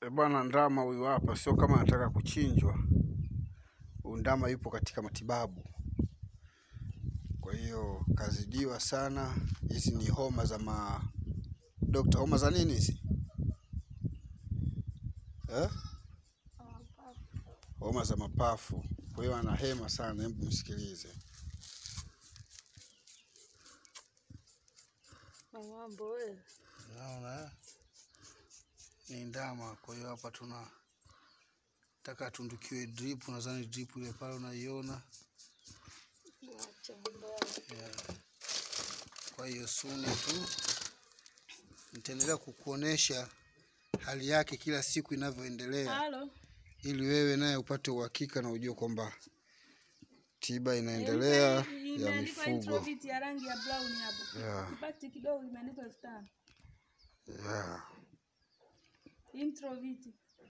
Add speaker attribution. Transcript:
Speaker 1: E bwana, ndama huyu hapa, sio kama anataka kuchinjwa. Huyu ndama yupo katika matibabu, kwa hiyo kazidiwa sana. Hizi ni homa za ma dokta, homa za nini hizi eh? Homa za mapafu. Kwa hiyo anahema sana, hebu msikilize.
Speaker 2: Mambo wewe.
Speaker 1: Naona eh? ni ndama. Kwa hiyo hapa tuna taka atundukiwe drip. Nadhani drip ile pale unaiona
Speaker 2: Acha mambo yako.
Speaker 1: yeah. Kwa hiyo suni tu nitaendelea kukuonesha hali yake kila siku inavyoendelea,
Speaker 2: Halo.
Speaker 1: ili wewe naye upate uhakika na ujue kwamba tiba inaendelea ya
Speaker 2: Imeandikwa
Speaker 1: mifugo
Speaker 2: introvit ya rangi ya brown hapo.
Speaker 1: yeah.
Speaker 2: Pakiti kidogo imeandikwa elfu tano.
Speaker 1: Yeah.
Speaker 2: Introvit.